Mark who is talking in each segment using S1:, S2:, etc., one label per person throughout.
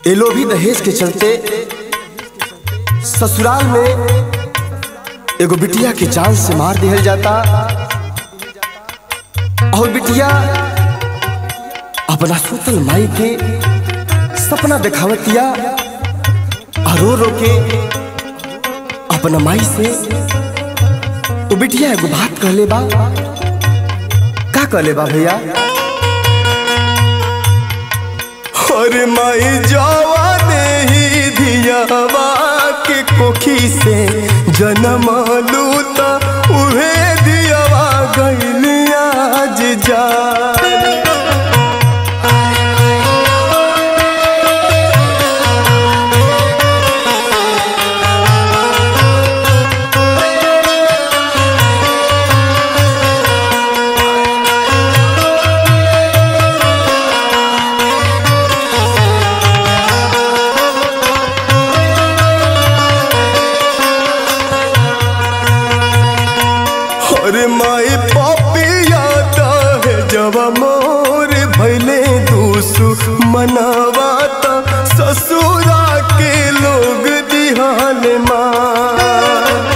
S1: ये लोभी दहेज के चलते ससुराल में एगो बिटिया के जान से मार दिया जाता और बिटिया अपना सुतल माई के सपना दिखावतिया और रो रो के अपना माई से वो बिटिया एगो बात कहले बा का कहले बा भैया
S2: और माई जावा दे ही धियावा के कोखी से जन्म लूता उहे दियावा गइल आज जा और माई पपिया है जब मोर भैले दूसु मनावाता ससुरा के लोग दिहाल माँ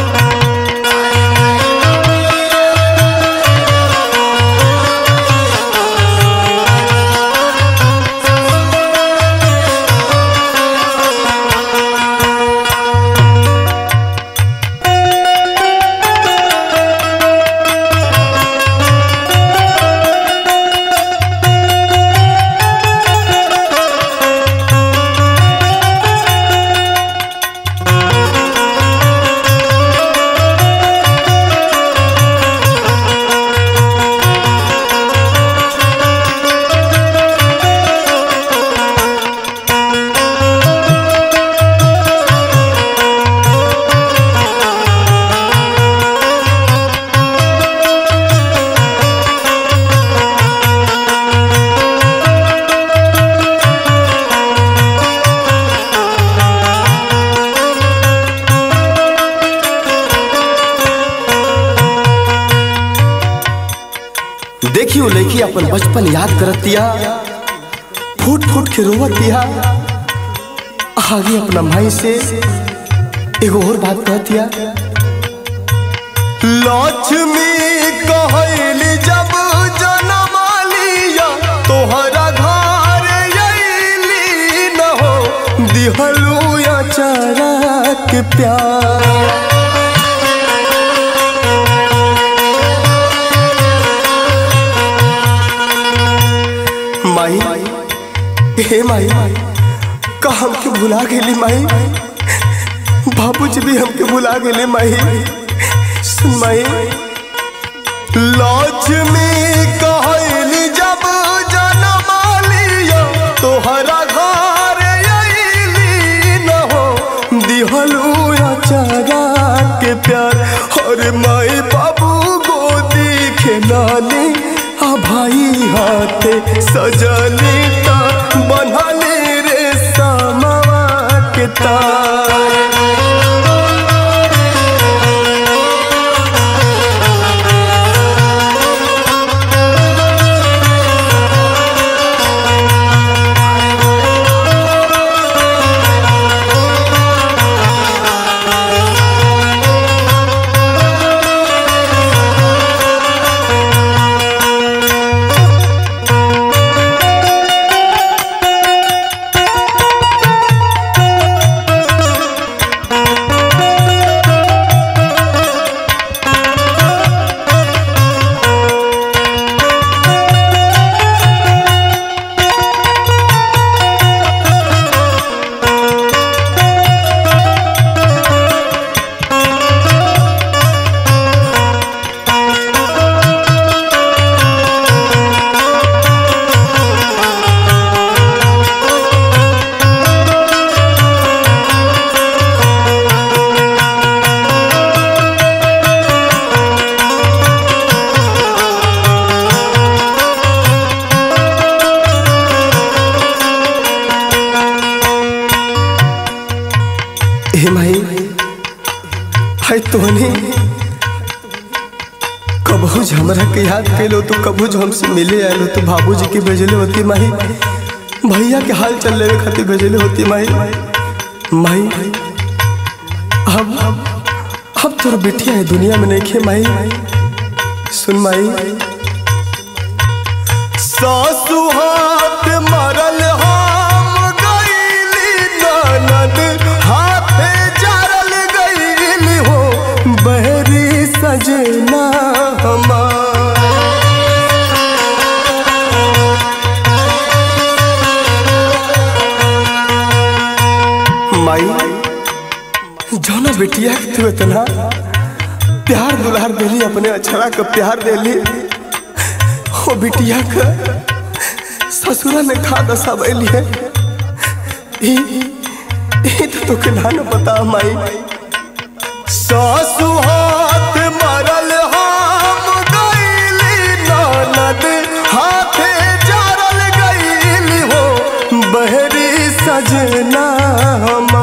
S1: देखियो लड़की अपन बचपन याद करतिया फूट फूट के रोवतिया आगे अपना भाई से एगो और बात कहतिया
S2: लक्ष्मी कहली जब जनम लिया तोहरा घर अइली न हो दिहलू या चारा के प्यार
S1: माई हे माई का हमके भुला गेली माई बाबूजी भी हमके भुला गेले माई सुन माई
S2: लक्ष्मी कहली जब जनम लिया तोहरा घर अइली न हो दिहलू या चारा के प्यार और माई बाबू गोदी खेलानी आ भाई हाथे सजली ता बनली रे समावा के तार
S1: हे माई हाय तोहनी कबहू हमरा के याद कैलो तो कबहू हमसे मिले आलो तो बाबूजी के भेजले होती माही भैया के हाल चल लेवे खातिर भेजले होती माई माई अब अब तोर बेटिया है दुनिया में नहीं खे माई सुन माई
S2: सासु हाथ मरल हम गईली ननद हाथे जरल गईली हो
S1: बहरी सजना हमार माई जौना बेटिया के तू इतना प्यार दुलार देली अपने अछड़ा के प्यार देली ओ बिटिया के ससुरा ने खा दशा बैली है ई ई तो तोके ना न पता माई
S2: सासु हाथ मरल हम गईली ननद हाथे जरल गईली हो
S1: बहरी सजना हम